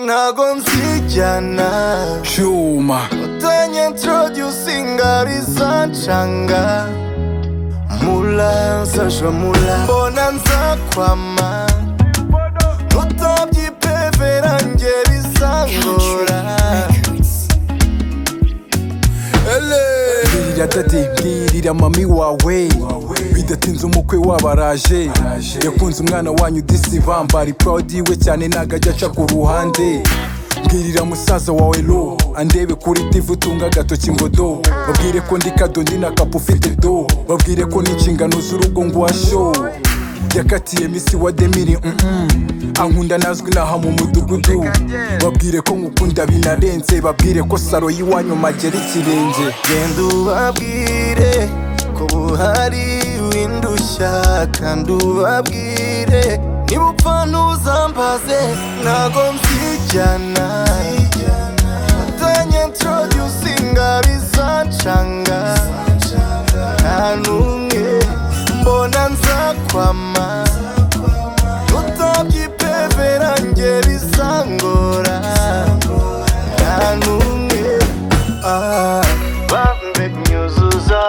ntago nzijyana cyuma utanye introducinga rizancanga mula nsaja mula mbona nzakwama utabyipevera nge bizangora ele birira dadi birira mami wawe bidatinze umukwe wabaraje yakunze umwana wanyu disibamba ari proud we cyane ntago ajya aca ku ruhande bwirira musaza wawe lo andebe kuri tivu utunga agatoki ngo do babwire ko ndi kadoni na kapu ufite do babwire ko n'inshingano z'urugo ngwasho yakatiye misi wa demiri mm ankunda nazwi naha mu mudugudu babwire ko ngukunda binarenze babwire ko saro y'iwanyu magera ikirenge genda ubabwire ko buhari windushya kandi ubabwire niba upfa ntuzambaze ntago mbyijyana utanye introducinga bizancanga nta n'umwe mbona nzakwama utabyipevera nge bizangora nta n'umwe Ah, Vambe nyuzuza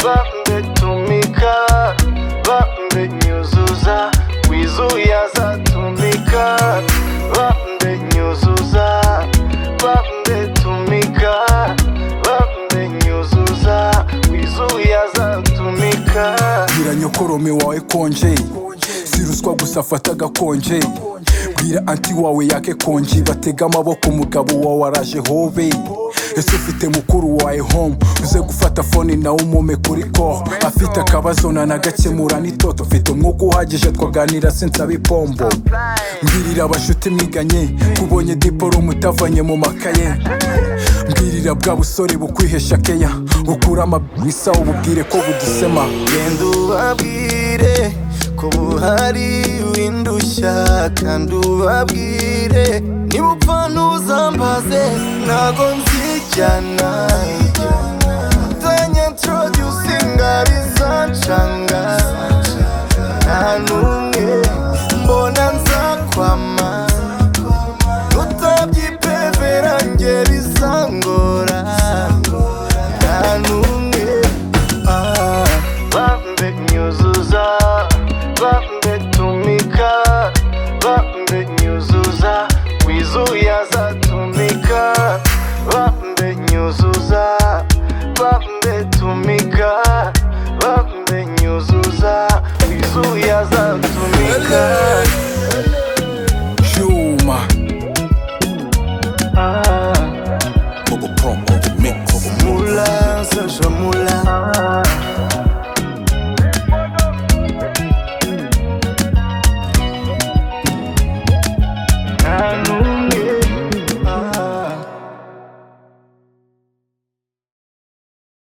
Vambe tumika Vambe nyuzuza Wizuya za tumika Vambe nyuzuza Vambe tumika Vambe nyuzuza Wizuya za tumika bwira nyokorome wawe konje si ruswa gusa afata agakonje bwira anti wawe yake konji batega amaboko umugabo wawe araje hobe ese ufite mukuru wawe home uze gufata fone nawe umume kuri ko afite akabazo nanagakemura n'itoto mfite umwuka uhagije twaganira sinsaba ipombo mbwirira abashuti mwiganye kubonye diporomu utavanye mu makaye mbwirira bwa busore bukwihesha keya bukura amabwisa ububwire ko budusema Genda ubabwire ko buhari windushya kandi ubabwire niba upfa ntuzambaze ntago nzijyana utanye introducinga bizancanga nta n'umwe mbona nzakwama utabyipevera nge bizangora nta n'umwe Vambe nyuzuza Vambe tumika Vambe nyuzuza Wizuya za tumika Vambe nyuzuza Vambe tumika Vambe nyuzuza Wizuya za tumika cyuma Ah, Mix. Mula, sasha mula